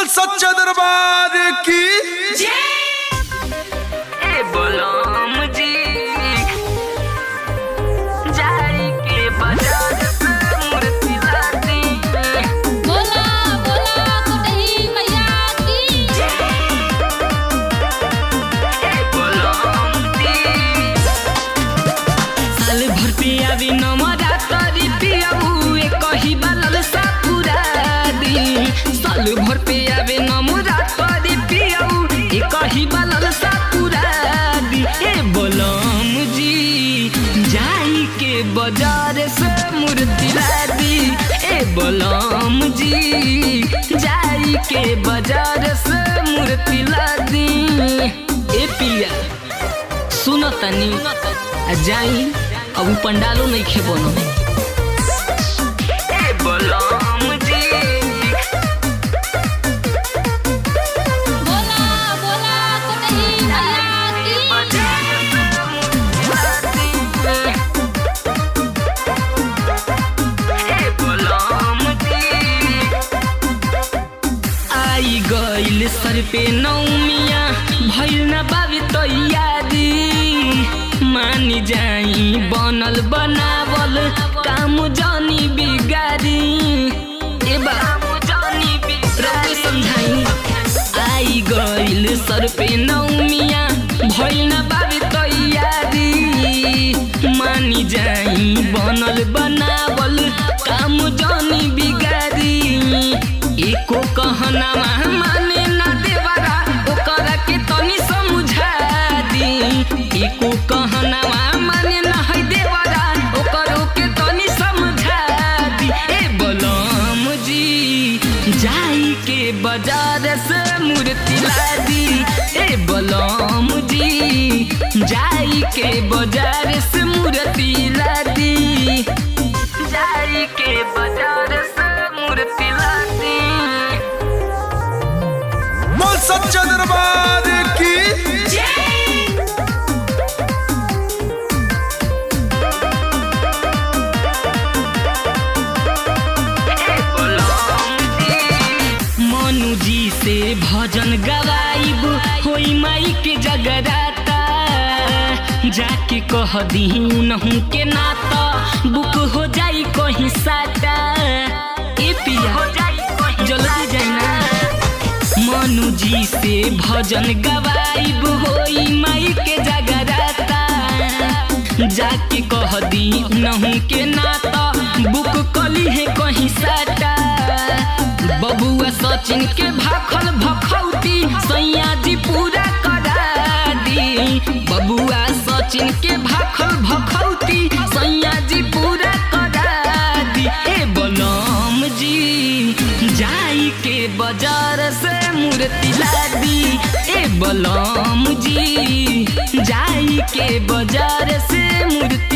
बोल सच्चा दरबार की ए बोलम जी जाई के बाजार से मूर्ति लाती बोला बोला कुटही मैया की ए बोलम जी साल भर पे आवी नमरा करी पियाऊ ए कही बालल सापुरा दी साल भर पे आवे नमरा करी पियाऊ ए कही बालल सापुरा दी ए बोलम जी जाई के बाजार से मूर्ति लादी ए बोलम जी जाई के बाजार से मूर्ति लादी ए पिया सुनो तनी आ जाई अब उ पंडालो नहीं खे बनो ए बोलम जी बोला बोला कुटही मैया की आई गइल सर पे नौमिया भइल न बाबी तैयारी मानी जाई बनल बनावल काम जानी बिगारी ए बा रउके समझाई आई गइल सर पे नौमिया भइल न बाबी तैयारी मानी जाई बनल बनावल काम जानी बिगारी एको कहना माने ना देवरा ओकरा के तनी समझा दी एको कहना माने ना है देवरा ओकरो के तनी समझा दी ए बलम जी जाई के बाजार से मूर्ति लादी ए बलम जी जाई के बाजार से मूर्ति लादी जाई के बाजार से मूर्ति लादी बोल सच्चा दरबार की मनु जी से भजन गवाइब होई माई के जगराता जाके कह दी नहू के नाता बुक हो जाई कहीं साटा ए पिया जल्दी जाई ना मनु जी से भजन गवाइब होई माई के जगराता जाके कह दी नहू के नाता बुक कली है कहीं साटा बबुआ सचिन के भाखल भखौती सैया जी पूरा करा दी बबुआ सचिन के भाखल भखौती सैया जी पूरा करा दी ए बलम जी जाई के बाजार से मूर्ति लादी ए बलम जी जाई के बाजार से मूर्ति